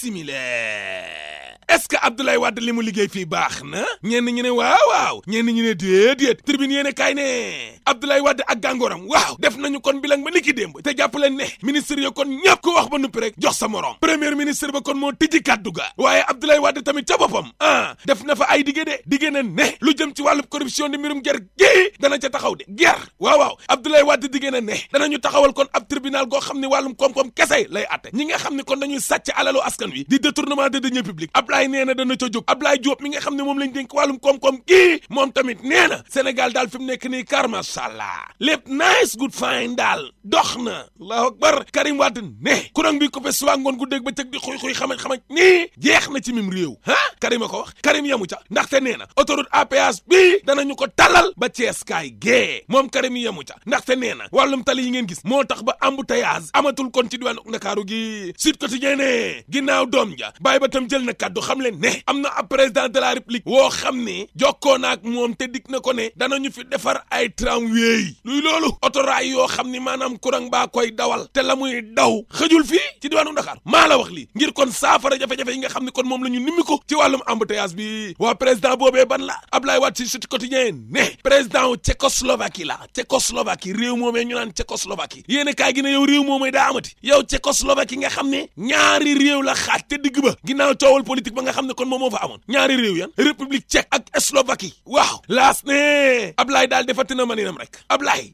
simile est-ce que Abdoulaye Wade li mu liggéey fii baax na ñenn ñu ne waaw waaw ñenn ñu ne déedéet tribune yéene kaay ne Abdoulaye Wade ak gàngooram waaw def nañu kon bilang ba niki démb te jàpp leen ne ministre yo kon ñëpp ko wax ba nuppi rek jox sa morom premier ministre ba kon moo tijji kàddu ga waaye Abdoulaye Wade tamit ca boppam ah def na fa ay digge de digge na ne lu jëm ci wàllu corruption di mbirum ger gi dana ca taxaw de ger waaw waaw Abdoulaye Wade digge na ne danañu taxawal kon ab tribunal goo xam ne wàllum koom-koom kese lay atte ñi nga xam ne kon dañuy sàcc alalu askan wi di détournement de deniers publics Ablaye nee na dana ca jóg Ablaye Diop mi nga xam ne moom lañ dénk wàllum koom-koom kii moom tamit nee na Sénégal daal fi mu nekk nii car macha allah lépp nice good fine daal dox na allahu akbar Karim Wade ne courant bi ko fe suba ngoon gu dégg ba cëg di xuy xuy xamaj xamaj nii jeex na ci mim réew ah Karim a ko wax Karim yamu ca ndaxte nee na autoroute à péage bii danañu ko talal ba Thiès kaay gee moom Karim yamu ca ndaxte nee na wàllum tali yi ngeen gis moo tax ba embouteillage amatul kon ci diwaanu Ndakaaru gi Sud Quotidien ne ginnaaw doom ja bàyyi ba tam jël na kàddu xam leen ne am na ab président de la république woo xam ne jokkoo na ak moom te dig na ko ne danañu fi defar ay tramway luy loolu autoraay yoo xam ni maanaam courant baa koy dawal te la muy daw xëjul fii ci diwaanu Dakar maa la wax lii ngir kon saafara jafe-jafe yi nga xam ne kon moom la ñu nimmi ko ci wàllum embouteillage bi waa président boobee ban la Ablaye Wade ci Sud Quotidien ne président wu Tchécoslovaquie la Tchécoslovaquie réew moomee ñu naan Tchécoslovaquie yéene kaay gi ne yow réew moomee daa amati yow Tchécoslovaquie nga xam ne ñaari réew la xaaj te digg ba ginnaaw coowal politique ba nga xam ne kon moom moo fa amoon ñaari réew yan république tchèque ak Slovaquie waaw laas ne Ablaye daal defati na maninam rek Ablaye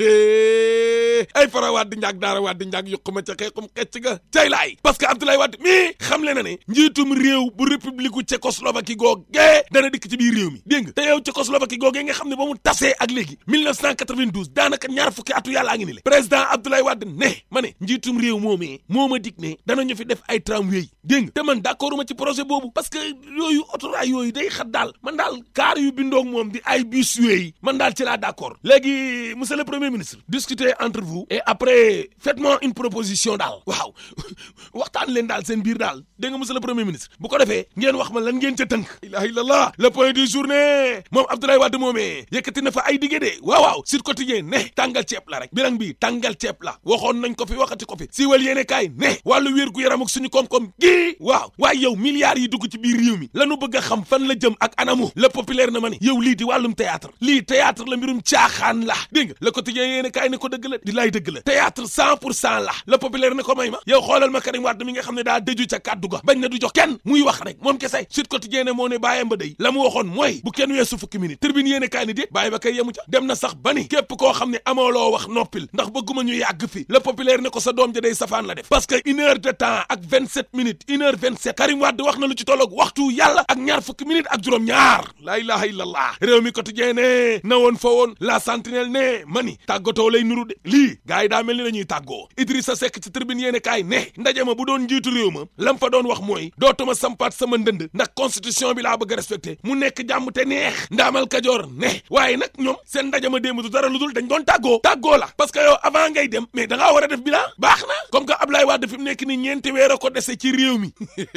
ay fara waat di njaag daara waat di njaag yuquma ca xeexum xecc ga cay laay parce que Abdoulaye Wade mii xam le na ne njiitum réew bu république u Tchécoslovaquie googee dana dikk ci biir réew mi dégg nga te yow Tchécoslovaquie googee nga xam ne ba mu tasee ak léegi 1992 daanaka ñaar fukki atu yàllaa ngi ni le président Abdoulaye Wade ne ma ne njiitum réew moomee moo ma dig ne danañu fi def ay tramway dégg nga te man d'accord ma ci projet boobu parce que yooyu autorail yooyu day xat daal man daal kaar yu bindoog moom di ay bus yooyu man daal ci laa d'accord léegi monsieur le premier ministre discutez entre vous et après faites-moi une proposition daal waaw waxtaan leen daal seen biir daal dégg nga monsieur le premier ministre bu ko defee ngeen wax ma lan ngeen ca tënk ilaha illallah le point du journée moom Abdoulaye Wade moomee yëkkati na fa ay digge de waaw waaw Sud Quotidien ne tàngal ceeb la rek birang bi tàngal ceeb la waxoon nañ ko fi waxati ko fi siiwal yéene kaay ne wàllu wér gu yaram ak suñu koom-koom gii waaw waaye yow milliards yi dugg ci biir réew mi lanu bëgg a xam fan la jëm ak anamu le populaire na ma ni yow lii di wàllum théâtre lii théâtre la mbirum caaxaan la dégg nga le quotidien yéene kaay ne ko dëgg la di laay dëgg la théâtre cent pour cent la le populaire ne ko may ma yow xoolal ma Karim Wade mi nga xam ne daa dëju ca kàddu ga bañ na du jox kenn muy wax rek moom kese Sud Quotidien ne moo ne bàyyam ba day la mu waxoon mooy bu kenn weesu fukki minute tribune yéene kaay ni déet bàyyi ba kay yemu ca dem na sax bani képp koo xam ne amoo loo wax noppil ndax bëgguma ñu yàgg fi le populaire ne ko sa doom ja day safaan la def parce que une heure de temps ak vingt sept minutes une heure vingt sept Karim Wade wax na lu ci tolloog waxtu yàlla ak ñaar fukki minutes ak juróom ñaar laa ilaha illallah réew mi quotidien ne na woon fa woon la sentinelle ne mani tàggatoo lay nuru de lii gars yi daa mel ni dañuy tàggoo Idrissa Seck ci tribune yéene kaay ne ndaje ma bu doon njiitu réew ma lam fa doon wax mooy dootuma sampaat sama ndënd ndax constitution bi laa bëgg a respecté mu nekk jàmm te neex ndaamal kajoor ne waaye nag ñoom seen ndaje ma démb du dara lu dul dañ doon tàggoo tàggoo la parce que yow avant ngay dem mais da ngaa war a def bilan baax na comme que Ablaye Wade fi mu nekk ni ñeenti weer a ko dese ci réew mi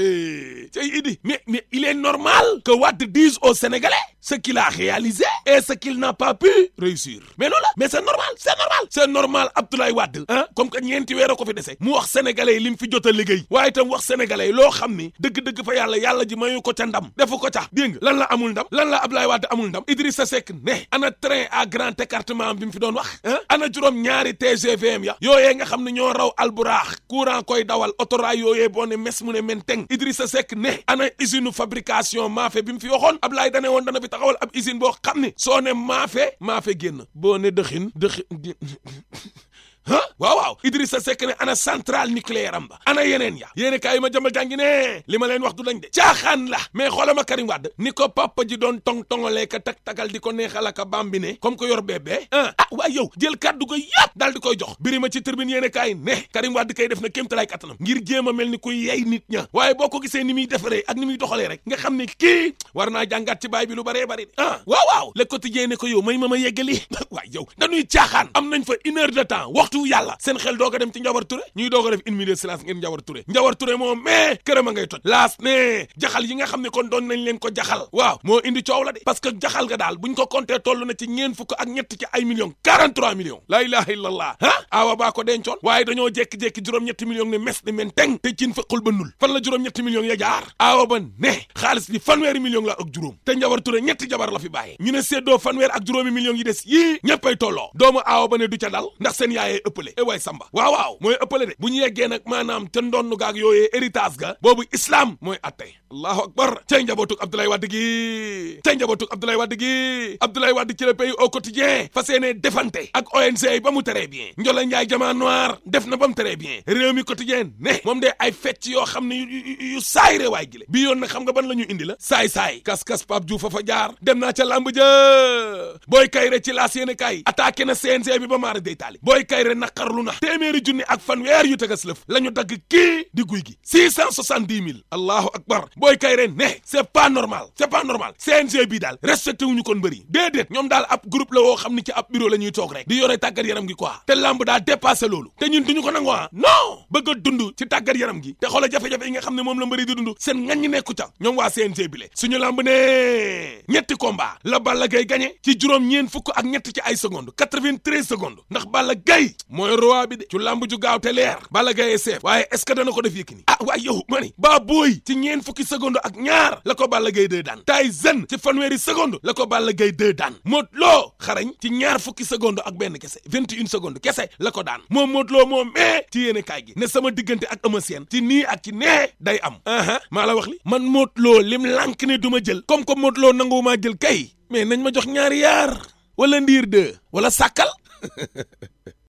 cay idi mais mais il est normal que Wade dise aux Sénégalais ce qu'il a réalisé et ce qu'il n'a pas pu réussir mais loolu la mais c'est normal c'est normal c'est normal Abdoulaye Wade ah comme que ñeenti weer a ko fi dese mu wax sénégalais yi li mu fi jot a liggéey waaye itam wax sénégalais yi loo xam ni dëgg-dëgg fa yàlla yàlla ji mayu ko ca ndam defu ko ca dégg nga lan la amul ndam lan la Abdoulaye Wade amul ndam Idrissa Seck ne ana train à grand écartement bi mu fi doon wax ah ana juróom ñaari TGVM ya yooyee nga xam ne ñoo raw alburaax courant koy dawal autorail yooyee boo ne mes mu ne menteng Idrissa Seck ne ana usine fabrication maafe bi mu fi waxoon Abdoulaye dane woon dana fi taxawal ab usine boo xam ne soo ne maafe maafe génn boo ne dëxin dëxin ah waaw waaw Idrissa Seck ne ana centrale nucléaire am ba ana yeneen ya yéene kaay yi ma jëmbal jàngi ne li ma leen wax du lañ de caaxaan la mais xoolama Karim Wade ni ko papa ji doon tong tongalee ka tak takal di ko neexal ak bambi ne comme que yor bébé ah ah waay yow jël kàddu ko yàpp daal di koy jox biri ma ci tribune yéene kaay ne Karim Wade kay def na kéemtalaay kattanam ngir jéem a mel ni kuy yey nit ña waaye boo ko gisee ni muy defaree ak ni muy doxalee rek nga xam ne kii war naa jàngat ci baay bi lu bëree bëri ah waaw waaw le quotidien ne ko yow may ma ma yeggali waay yow dañuy caaxaan am nañ fa une heure de temps waxtu baatu yàlla seen xel doog a dem ci Njawar Touré ñuy doog a def une minute de silence ngeen Njawar Touré Njawar Touré moom mais këram a ngay toj laas ne jaxal yi nga xam ne kon doon nañ leen ko jaxal waaw moo indi coow la de parce que jaxal ga daal buñ ko compté toll na ci ñeen fukk ak ñett ci ay millions 43 millions la ilaha illallah ah awa baa ko dencoon waaye dañoo jékki-jékki juróom-ñetti millions ne mes ni men teng te cin fëqul ba nul fan la juróom-ñetti millions ya jaar awa ba ne xaalis bi fanweeri millions la ak juróom te Njawar Touré ñetti jabar la fi bàyyee ñu ne séddoo fanweer ak juróomi millions yi des yii ñëppay tolloo doomu aawa ba ne du ca dal ndax seen yaayee ëppale e waay samba waaw waaw mooy ëppale de bu ñu yeggee nag maanaam ca ndonnu gaag yooyee héritage ga boobu islam mooy attey allahu akbar cay njabootug Abdoulaye Wade gi cay njabootug Abdoulaye Wade gi Abdoulaye Wade ci le pays au quotidien fas yéene defante ak ONG ba mu très bien Njola Njaay jamaa noir def na ba mu très bien réew mi quotidien ne moom de ay fecc yoo xam ne yu saay rewaay gi le bi yoon nag xam nga ban la ñu indi la saay-saay kas-kas Pape Diouf fa fa jaar dem naa ca làmb ja booy kayre ci laas yéene kay attaqué na CNG bi ba maara day taali booy kayre naqarlu na téeméeri junni ak fanweer yu tegas lëf la ñu dagg kii di guy gi six cent soixante-dix mille allahu akbar booy kayre ne c'est pas normal c'est pas normal CNG bi daal respecté wuñu kon bëri déedéet ñoom daal ab groupe la woo xam ni ci ab bureau la ñuy toog rek di yore tàggat yaram gi quoi te lamb daa dépassé loolu te ñun duñu ko nangu ah non bëgg a dund ci tàggat yaram gi te xoola jafe-jafe yi nga xam ne moom la mbëri di dund seen ngañ ñi nekku ca ñoom waa CNG bi le suñu lamb ne ñetti combat la Balla Gaye gagné ci juróom ñeen fukk ak ñett ci ay secondes 93 secondes ndax Balla Gaye mooy roi bi de ci lamb ju gaaw te leer Balla Gaye seef waaye est ce que dana ko def Yékini ah waaye yow ma ni baa booy ci ñeen fukki secondes ak ñaar la ko Balla Gaye 2 daan Tyson ci fanweeri secondes la ko Balla Gaye 2 daan Modou Lo xarañ ci ñaar fukki secondes ak benn kese 21 secondes kese la ko daan moom Modou Lo moom mais ci yéene kaay gi ne sama diggante ak Eumeu Sène ci nii ak ci nee day am aha maa la wax li man Modou Lo lim lànk ne du ma jël comme que Modou Lo nangu maa jël kay mais nañ ma jox ñaari yaar wala ndiir de wala sàkkal